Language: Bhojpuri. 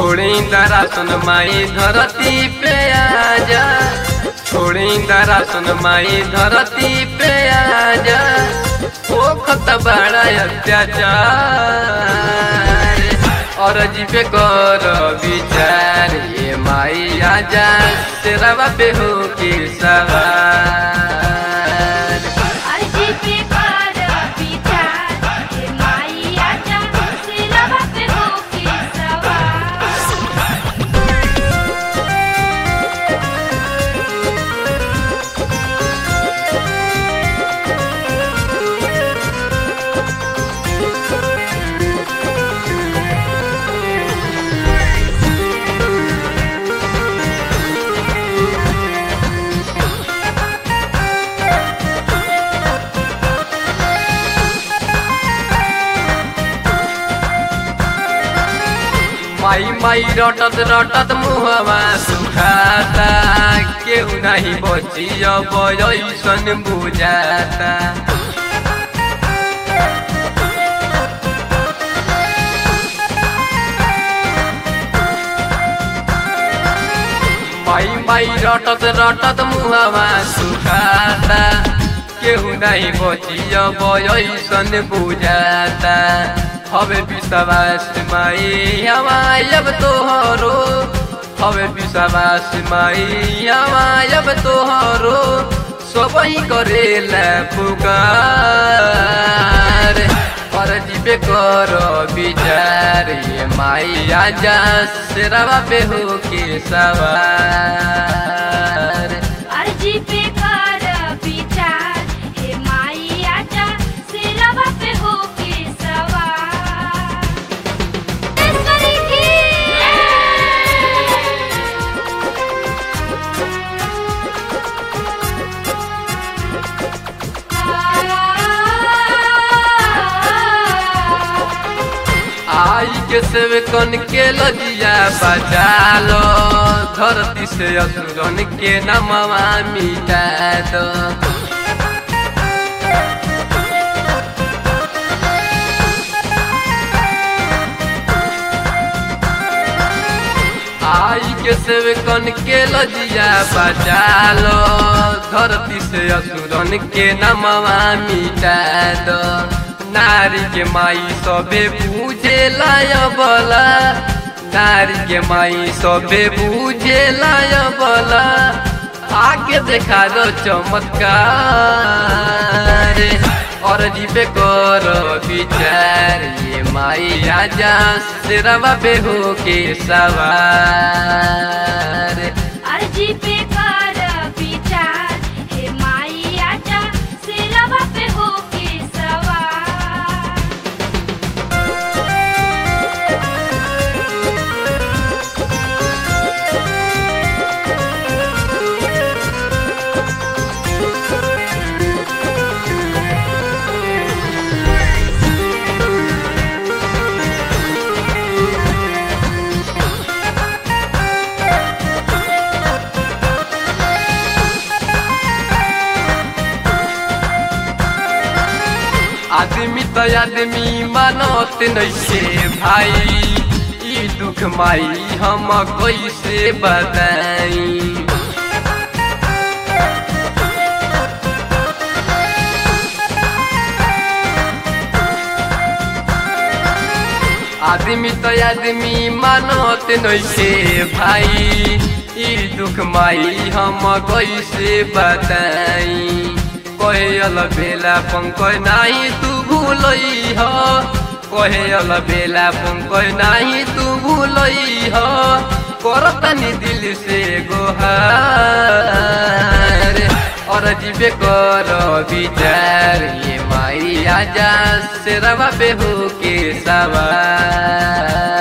छोड़ी दरा सुन माई धरती पे आजा छोड़ी दरा सुन माई धरती पे आजा ओ खत बड़ा अत्याचार और जीवे कर विचार ये माई आजा तेरा बापे हो के सवार अर्जी पे कर विचार हे माई आजा सिरवा पे होके सवार माई माई रटत रटत मुहवा सुखाता केहू नहीं बची अब ऐसन बुझाता माई माई रटत रटत मुहवा सुखाता केहू नहीं बची अब ऐसन बुझाता हवे विश्वास माई हमायब तोहरो हवे विश्वास माई हमायब तोहरो सबही करेला पुकार पर जीवे कर विचार ये माई आजा सेरावा पे हो के सवार अर्जी पे कर विचार हे माई आजा सिरवा पे होके सवार ईश्वरी की आई के सेवकन के लजिया बचा लो धरती से असुरन के नमवा मिटा दो आई के सेवकन के लजिया बचा लो धरती से असुरन के नमवा मिटा दो नारी के माई सबे पूजे लाय बला नारी के माई सबे पूजे लाय बला आगे देखा दो चमत्कार और जीवे कर विचार ये माई आजा सिरवा पे हो के सवार अर्जी पे कर विचार हे माई आजा सिरवा पे होके सवार आदमी तो आदमी मानत नैसे भाई ई दुख माई हम कैसे बताई आदमी तो आदमी मानत नैसे भाई ई दुख माई हम कैसे बताई कहल बेला पंकज नाही तू भूलई ह कहल बेला पंकज नाही तू भूलई ह करतनी दिल से गोहार और जीवे कर विचार ये माई आजा से रवा पे हो के सवार